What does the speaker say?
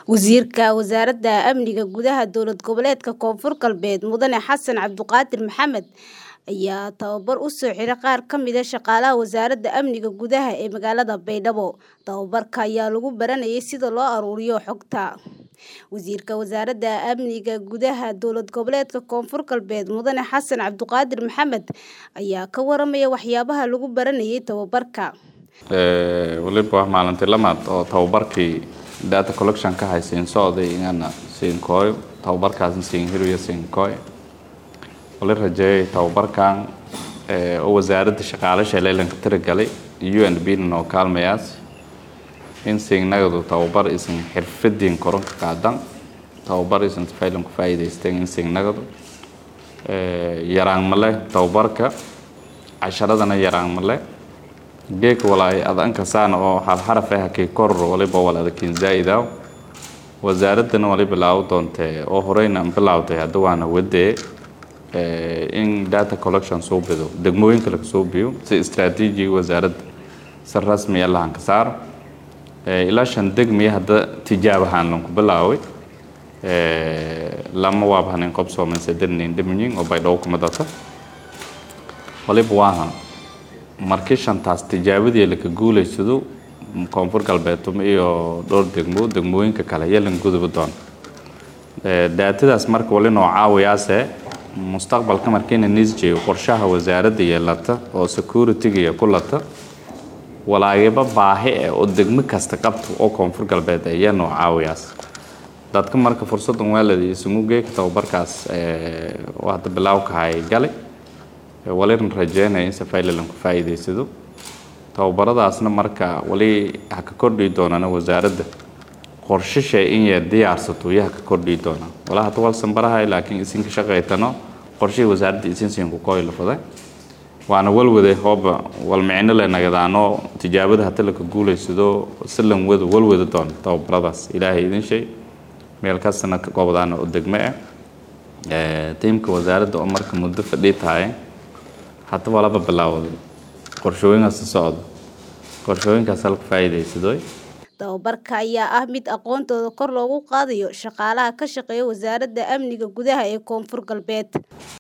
Wasiirka Wasaaradda Amniga Gudaha Dowlad Goboleedka Koonfur Galbeed Mudane Xasan Cabdiqaadir Maxamed ayaa tababar u soo xiray qaar ka mid ah shaqaalaha Wasaaradda Amniga Gudaha ee magaalada Baydhabo. Tababarka ayaa lagu baranayay sida loo ururiyo xogta. Wasiirka Wasaaradda Amniga Gudaha Dowlad Goboleedka Koonfur Galbeed Mudane Xasan Cabdiqaadir Maxamed ayaa ka waramaya waxyaabaha lagu baranayay tababarka. waliba maalintii lamaad oo tababarkii data collection ka haysiin socday inaan siin kooyo tababarkaasna siin hiriyo siin kooyo wali rajeeyay tababarkan oo wasaaradda shaqaalasha leelanka tirigalay UNB noo kaalmayaas in siinagadu tababar isin xirfadiin koron ka qaadan tababar isin faylan ku faa'iidaysteen in siinagadu yaraan male tababarka casharadana yaraan male geek walaay adanka saan oo hal xaraf ah kii kor waliba walaada kiin zaa'idaa wasaaradana wali bilaaw doontee oo horeyna bilaawtay hadda waana wadee in data collection soo bido degmooyinka laga soo biyo si istaraatiijiga wasaaradda si rasmi ah lahan ka saaro ilaa shan degmiya hadda tijaab ahaan lanku bilaaway lama waabhanin qob soomaysa dadnayn dhimanyin oo baydhabo kuma data waliba waahan markii shantaas tijaabadii laka guulaysado koonfur galbeedtum iyo dhowr degmo degmooyinka kale yalan guduba doon daatadaas marka wali noo caawiyaase mustaqbalka markiina nisjeeyo qorshaha wasaaradda yeelata oo securityga ku lata walaagiba baahi eh oo degmo kasta qabto oo koonfur galbeed ayaa noo caawiyaas dadka marka fursadan waaladi isugu geeka tababarkaas oo hadda bilaawkahay galay walina rajeynaya in safaylalan ku faa'iidaysado tababaradaasna marka wali ha ka kordhi doonana wasaaradda qorshasha in yar diyaarsato iyo ha ka kordhi doona walaa hadda walsan barahay laakiin isinka shaqaytano qorshihii wasaaradda isin siin ku kooy lafaday waana walwade hooba wal micno le nagadaano tijaabada hadda laka guulaysado si lan wado walwada doon tababaradaas ilaahay idin shay meel kastana ka goobdaana oo degmo ah tiimka wasaaradda oo marka muddo fadhii tahay hadda walaba bilaawday qorshooyinkaas socdo qorshooyinkaas halka faa'iidaysadoy tababarka ayaa ah mid aqoontooda kor loogu qaadayo shaqaalaha ka shaqeeya wasaaradda amniga gudaha ee koonfur galbeed